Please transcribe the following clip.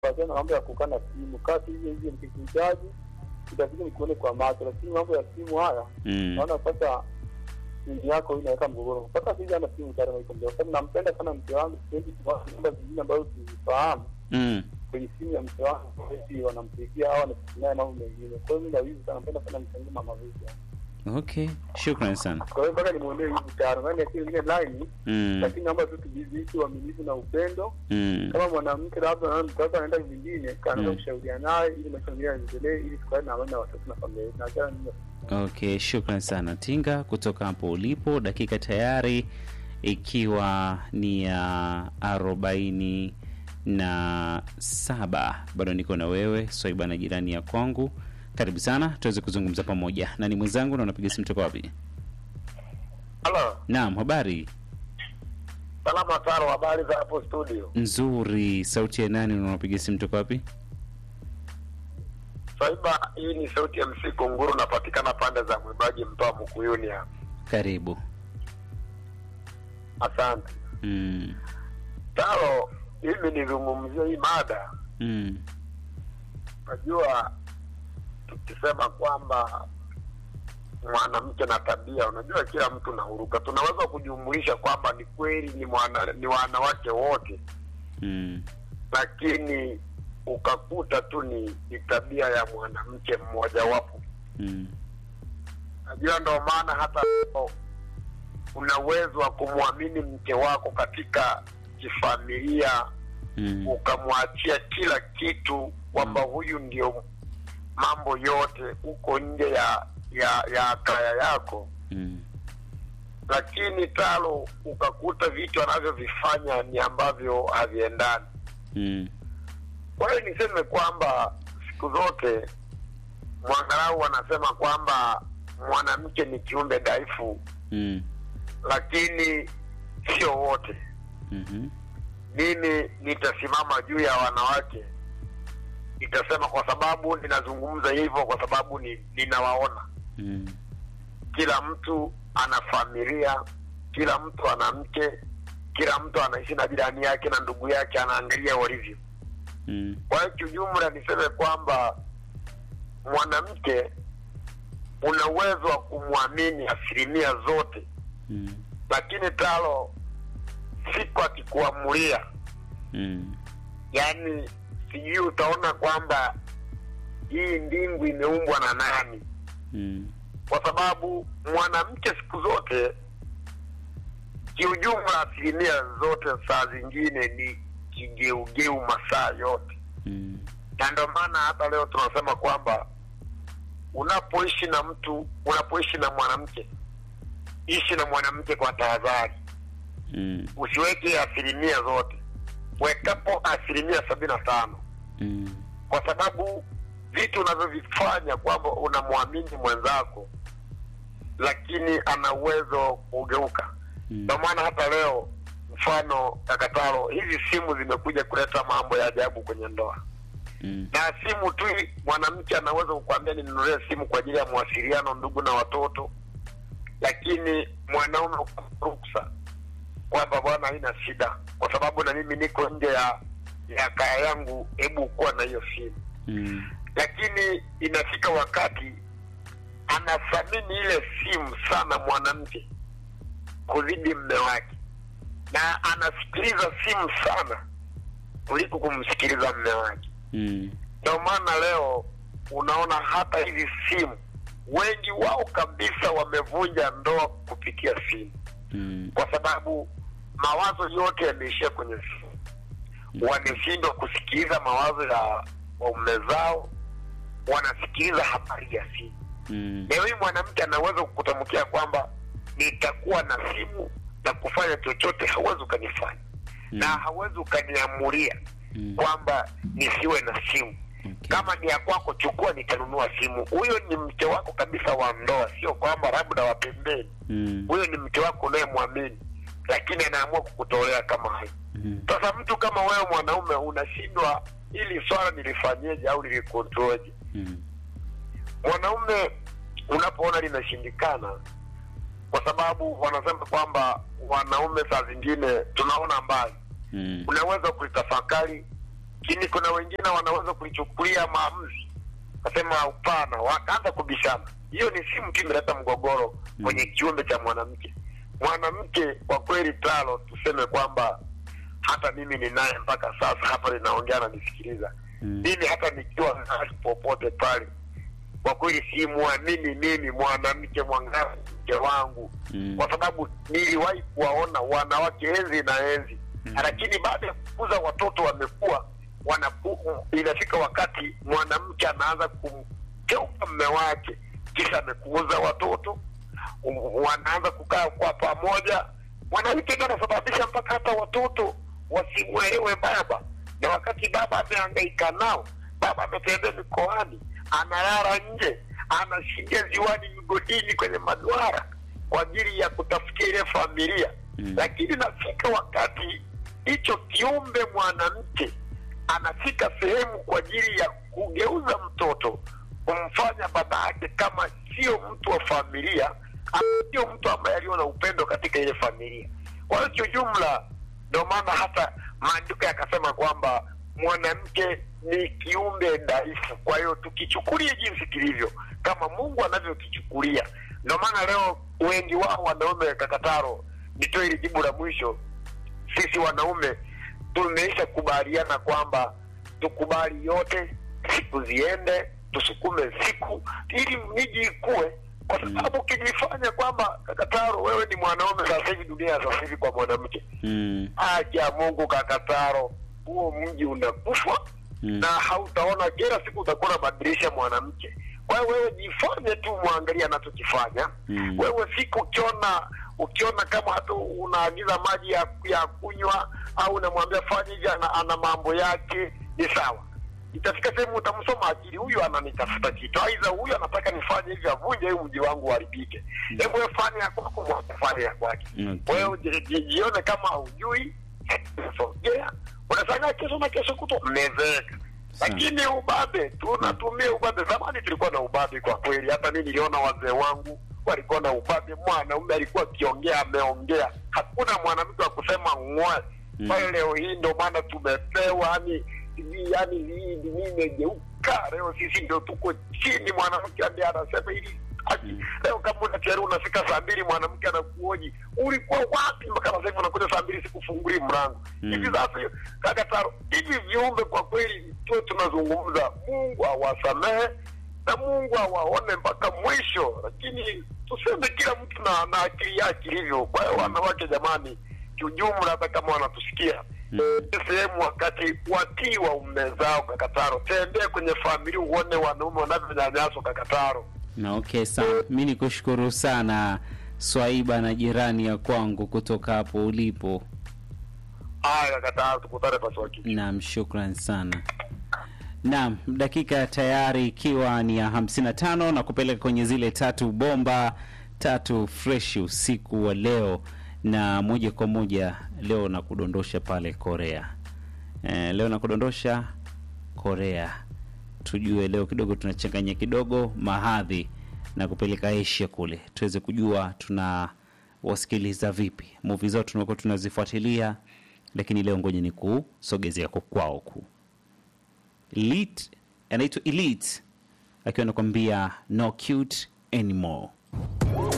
kuachana na mambo ya kukaa na simu. Kaa tu hivyo hivyo, nikikuhitaji itabidi nikuone kwa macho, lakini mambo ya simu haya Mm. naona sasa simu yako hii inaweka mgogoro. Mpaka sisi ana simu tayari kwa kwa sababu nampenda sana mke wangu, sipendi kuwa namba zingine ambazo sizifahamu Mm. kwenye simu ya mke wangu, eti wanampigia au wanafikiria mambo mengine. Kwa hiyo mimi na wivu sana, napenda sana mke wangu mama vipi. Okay, shukrani sana. Kwa hiyo mpaka nimwonee wivu tayari, maana akili ile line Mm. lakini naomba tu tujiziishi uaminifu na upendo. Mm. Kama mwanamke labda anaona mtoto anaenda vingine, kaanza Mm. kushauriana naye ili maisha mengine yaendelee, ili tukae na amani na watoto na familia yetu. Na achana nini Okay, shukran sana Tinga kutoka hapo ulipo. Dakika tayari ikiwa ni ya arobaini na saba. Bado niko na wewe Swaiba na jirani ya kwangu. Karibu sana tuweze kuzungumza pamoja. Na ni mwenzangu na unapiga simu toka wapi? Halo, Naam, habari salama taro, habari za hapo studio? nzuri. Sauti ya nani na unapiga simu toka wapi? Swaiba, hii ni sauti ya msiku nguru, napatikana pande za mwimbaji mtoa Mkuyuni hapa. Karibu. Asante Mm. Taro, mimi nizungumzie hii mada. Mm. Unajua, tukisema kwamba mwanamke na tabia, unajua kila mtu na huruka, tunaweza kujumulisha kwamba ni kweli ni mwana, ni wanawake wote, Mm. lakini ukakuta tu ni, ni tabia ya mwanamke mmojawapo. Mm. Najua ndo maana hata leo una uwezo wa kumwamini mke wako katika kifamilia, Mm. ukamwachia kila kitu kwamba huyu ndio mambo yote huko nje ya ya ya kaya yako, Mm. lakini talo ukakuta vitu anavyovifanya ni ambavyo haviendani. Mm. Kwa hiyo niseme kwamba siku zote mwangalau wanasema kwamba mwanamke ni kiumbe dhaifu Mm. lakini sio wote. Mhm. Mimi nitasimama juu ya wanawake, nitasema kwa sababu ninazungumza hivyo, kwa sababu ni, ninawaona Mm. kila mtu ana familia, kila mtu ana mke, kila mtu anaishi na jirani yake na ndugu yake, anaangalia walivyo. Mm. Kwa hiyo kiujumla, niseme kwamba mwanamke una uwezo wa kumwamini asilimia zote Mm. lakini talo siku akikuamulia, Mm. yani sijui utaona kwamba hii mbingu imeumbwa na nani, Mm. kwa sababu mwanamke siku zote kiujumla, asilimia zote saa zingine ni kigeugeu masaa yote, Mm. na ndio maana hata leo tunasema kwamba unapoishi na mtu, unapoishi na mwanamke, ishi na mwanamke kwa tahadhari. Mm. usiweke asilimia zote, wekapo asilimia sabini na tano Mm. kwa sababu vitu unavyovifanya kwamba unamwamini mwenzako, lakini ana uwezo kugeuka. Mm. Ndio maana hata leo mfano kakatalo, hizi simu zimekuja kuleta mambo ya ajabu kwenye ndoa, Mm. na simu tu mwanamke anaweza kukwambia ninunulie simu kwa ajili ya mawasiliano, ndugu na watoto, lakini mwanaume ruksa kwamba bwana, haina shida, kwa sababu na mimi niko nje ya ya kaya yangu, hebu kuwa na hiyo simu. Mm. Lakini inafika wakati anathamini ile simu sana mwanamke kuzidi mme wake, na anasikiliza simu sana kuliko kumsikiliza mme wake. Mm. Ndio maana leo unaona hata hizi simu, wengi wao kabisa wamevunja ndoa kupitia simu Mm. kwa sababu mawazo yote yameishia kwenye simu. Wameshindwa kusikiliza mawazo ya waume zao, wanasikiliza habari ya simu. Mm. Leo hii mwanamke anaweza kukutamkia kwamba nitakuwa na simu na kufanya chochote, hauwezi ukanifanya Mm. na hauwezi ukaniamuria Mm. kwamba nisiwe na simu. Okay. Kama ni ya kwako, chukua, nitanunua simu. Huyo ni mke wako kabisa wa ndoa, sio kwamba labda wa pembeni Mm. huyo ni mke wako unayemwamini, lakini anaamua kukutolea kama hayo. Mm. Sasa mtu kama wewe mwanaume unashindwa, ili swala nilifanyeje au nilikontroje? Mm. Mwanaume unapoona linashindikana, kwa sababu wanasema kwamba wanaume saa zingine tunaona mbali, Mm. unaweza kulitafakari lakini kuna wengine wanaweza kulichukulia maamuzi kasema hapana, wakaanza kubishana. Hiyo ni simu tu imeleta mgogoro kwenye kiumbe cha mwanamke. Mwanamke kwa kweli, talo tuseme kwamba hata mimi ninaye mpaka sasa hapa ninaongea na nisikiliza Mm. mimi hata nikiwa mahali popote pale, kwa kweli simwamini mimi mwanamke mwangavu mke wangu Mm. kwa sababu niliwahi kuwaona wanawake enzi na enzi Mm. lakini baada ya kukuza watoto wamekuwa wanapu, inafika wakati mwanamke anaanza kumkeuka mme wake, kisha amekuuza watoto, um, wanaanza kukaa kwa pamoja. Mwanamke ndo anasababisha mpaka hata watoto wasimwelewe baba, na wakati baba amehangaika nao, baba ametembea mikoani, analala nje, anashindia ziwani, migodini, kwenye maduara kwa ajili ya kutafutia ile familia Mm. lakini nafika wakati hicho kiumbe mwanamke anafika sehemu kwa ajili ya kugeuza mtoto kumfanya baba yake kama sio mtu wa familia ama sio mtu ambaye aliyo na upendo katika ile familia kwa hiyo kiujumla ndio maana hata maandiko yakasema kwamba mwanamke ni kiumbe dhaifu kwa hiyo tukichukulia jinsi kilivyo kama mungu anavyokichukulia ndio maana leo wengi wao wanaume kakataro nitoe hili jibu la mwisho sisi wanaume tumeisha kubaliana kwamba tukubali yote siku ziende tusukume siku ili miji ikue kwa sababu ukijifanya kwamba kakataro wewe ni mwanaume sasa hivi dunia ya sasa hivi kwa mwanamke Mm. aja mungu kakataro huo mji unakufa Mm. na hautaona kila siku utakuwa unabadilisha mwanamke kwa hiyo wewe jifanye tu mwangalia anachokifanya Mm. wewe siku ukiona ukiona kama hata unaagiza maji ya, ya kunywa au unamwambia fanya hivi ana, ana mambo yake ni sawa itafika sehemu utamsoma akili huyu ananitafuta kitu aidha huyu anataka nifanye hivi avunje huu mji wangu uharibike hebu wewe fanya ya kwako mwaka fanya ya kwake Okay. wewe ji- ji- jione kama haujui sogea unashangaa kesho na kesho kutwa mmezeeka Sawa. lakini ubabe tunatumia ubabe zamani tulikuwa na ubabe kwa kweli hata mi niliona wazee wangu walikuwa na ubabe mwanaume alikuwa akiongea ameongea hakuna mwanamke wa kusema ng'oe Mm. kwa hiyo leo hii ndio maana tumepewa yani yani hii dunia imegeuka leo sisi ndio tuko chini mwanamke ambaye anasema ili haki. Mm. leo kama unachari unafika saa mbili mwanamke anakuoji ulikuwa wapi mpaka sasa hivi unakuja saa mbili sikufunguli mlango Mm. hivi sasa hiyo kaka taro hivi viumbe kwa kweli tuwe tunazungumza mungu awasamehe na mungu awaone mpaka mwisho lakini tuseme kila mtu na, na akili yake ilivyo kwa hiyo wanawake jamani kiujumla hata kama wanatusikia Mm. sehemu wakati watii waume zao kakataro tembee kwenye familia uone wanaume wanavyonyanyaswa kakataro Na okay sana, mi nikushukuru sana Swaiba na jirani ya kwangu kutoka hapo ulipo. haya kakataro tukutane pasiwaki Naam, shukran sana. Naam, dakika tayari ikiwa ni ya 55 na kupeleka kwenye zile tatu bomba tatu fresh usiku wa leo, na moja kwa moja leo na kudondosha pale Korea. Eh, leo na kudondosha Korea, tujue leo kidogo tunachanganya kidogo mahadhi na kupeleka Asia kule, tuweze kujua tuna wasikiliza vipi movie zao tunakuwa tunazifuatilia, lakini leo ngoja ni kusogezea kwa kwao ku Elite, anaitwa Elite akiwa anakwambia no cute anymore.